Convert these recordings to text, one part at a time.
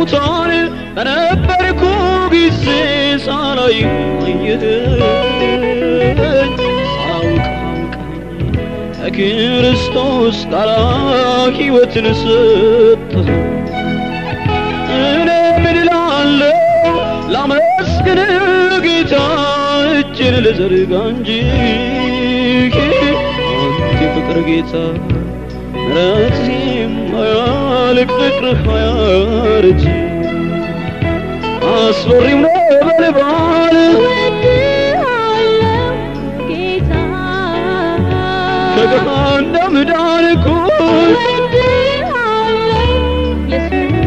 ሙታን በነበርኩ ጊዜ ሳላይ አየኸኝ ሳውቅ አውቀኝ ከክርስቶስ ጋር ሕይወትን ሰጠህ እኔ ምን እላለሁ ላመስግን ጌታ እጅን ልዘርጋ እንጂ አንተ ፍቅር ጌታ ምሕረት የማያልቅ ፍቅርህ አያረጅ አስፈሪም ነበልባል እወድሃለሁ ጌታ ከገሃነም ዳንኩኝ እወድሃለሁ ኢየሱስ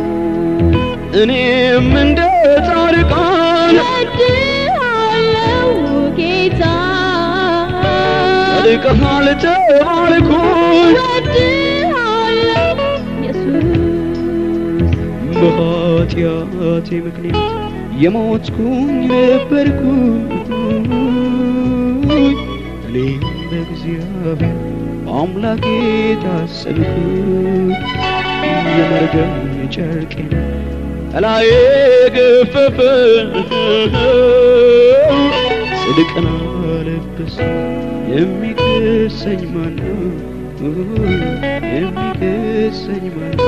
እኔም እንደ ጻድቃን እወድሃለሁ ጌታ ጸድቀሃል ተባልኩኝ እወድሃለሁ ኢየሱስ በኃጢአቴ ምክንያት የሞትኩኝ ነበርኩ እኔም በእግዚአብሔር አምላኬ ታሰብኩ የመርገም ጨርቄን ከላዬ ገፈፈ ጽድቅን አለበሰ የሚከሰኝ ማነው የሚከሰኝ ማነው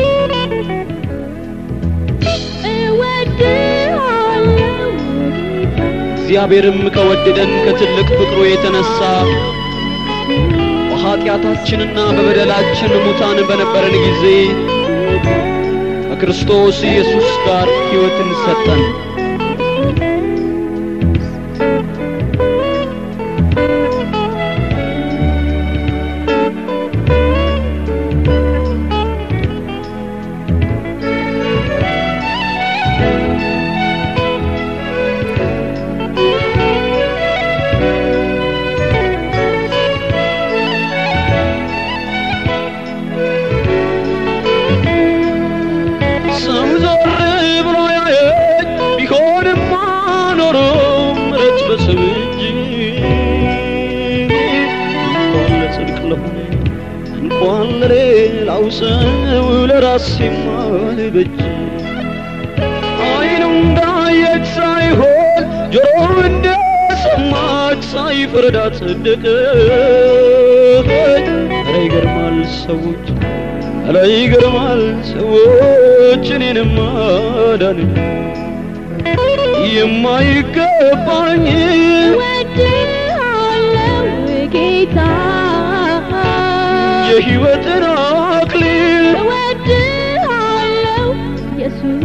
እወድሃለሁ ጌታ እግዚአብሔርም ከወደደን ከትልቅ ፍቅሩ የተነሳ በኃጢአታችንና በበደላችን ሙታን በነበረን ጊዜ ከክርስቶስ ኢየሱስ ጋር ሕይወትን ሰጠን። ሰው ዞር ብሎ ያየኝ ቢሆንማ ኖሮ ምሕረት በሰው እጅ እንኳን ለጽድቅ ለሆነ እንኳን ለሌላው ሰው ለራሴማ ልበጅ አይኑ እንዳየች ሳይሆን ጆሮ እንደሰማች ሳይፈረዳ ጸደቀች። ኧረ ይገርማል ሰዎች ኧረ ይገርማል ሰዎች እኔንም ማዳን የማይገባኝ እወድሃለሁ ጌታ የሕይወትን አክሊል እወድሃለሁ ኢየሱስ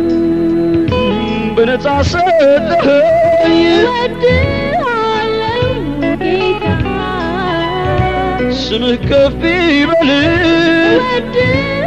በነጻ ሰጠኸኝ እወድሃለሁ ጌታ ስምህ ከፍ ይበል እወድሃለሁ